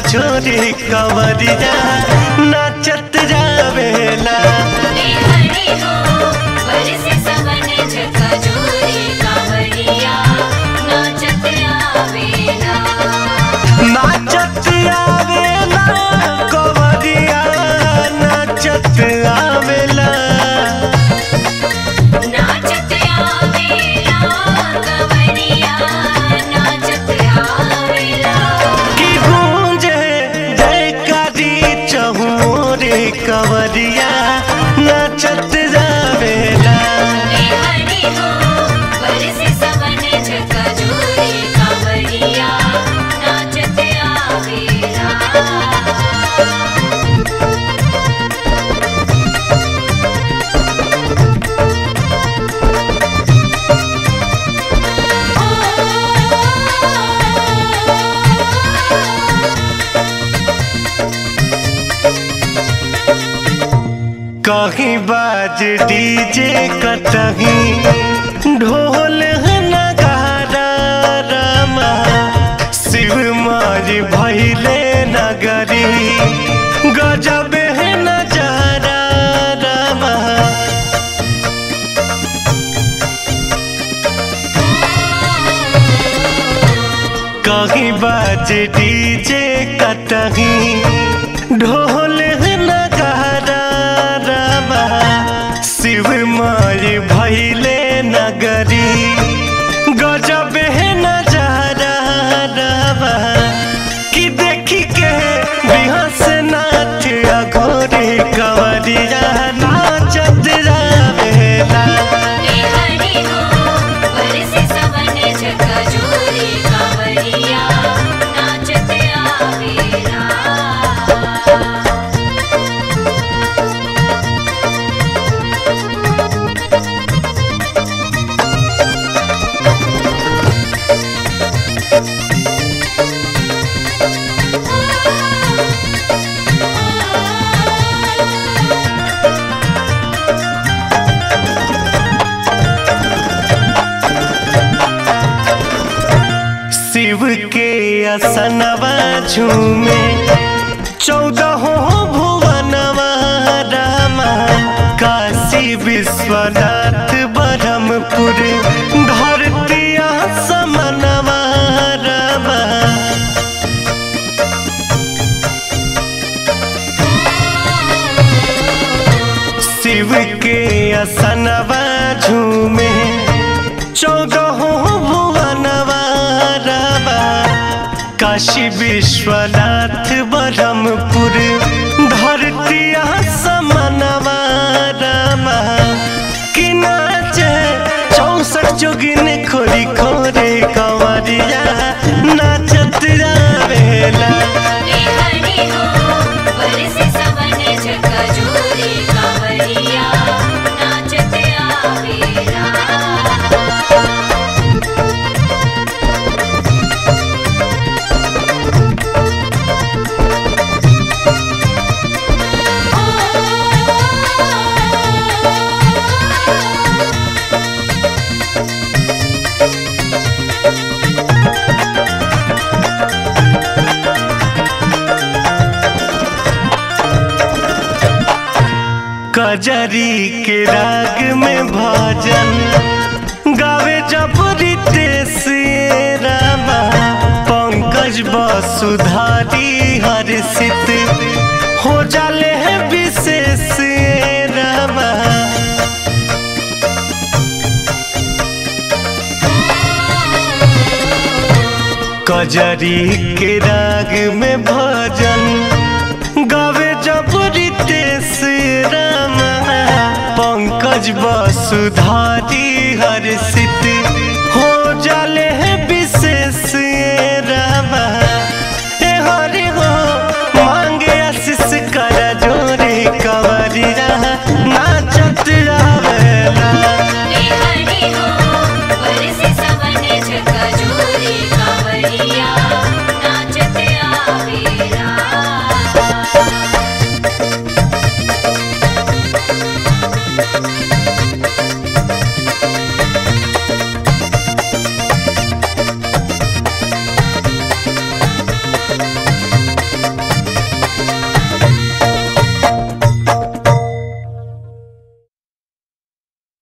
छोरी कवरिया नाचत जावेला हरि हो बरसे सवन झकझोरी कांवरिया नाचत आवेला नाचत आवेला कवरिया नाचत आवेला नाचत आवेला कांवरिया नाचत आवेला की गूंजे जयकारी चहुरे कवरिया नाचत जावेला हरि हो बरसे सवन झकझोरी कांवरिया नाचत आवेला कहीं बाज डीजे कतहीं ढोल नगारा रामा शिव माज भैले नगरी गजब है नजारा रामा कहीं बाज डीजे कतहीं ढोल नगारा रामा शिव माय भैले नगरी गजब है नजारा रामा कि देखी के बिहस नाच अघोरी कवरिया नाचत जावेला हरि हो बरसे सवन झकझोरी कांवरिया नाचत आवेला शिव के असनवा झूमे चौदह भुवनवा रामा काशी विश्वनाथ ब्रह्मपुर धरतिया समनवा रामा शिव के असनवा झूमे चौदह भुवनवा रामा काशी विश्वनाथ ब्रह्मपुर धरतिया समनवा रामा कि नाचे चौसठ जोगिन खोरी खोरे कंवरिया नाचत जावेला हरि हो बरसे सवन झकझोरी कांवरिया नाचत आवेला कजरी के राग में भजन गावे जब रितेश रामा पंकज वसुधारी हर्षित हो जाले है विशेष रामा कजरी के राग में भजन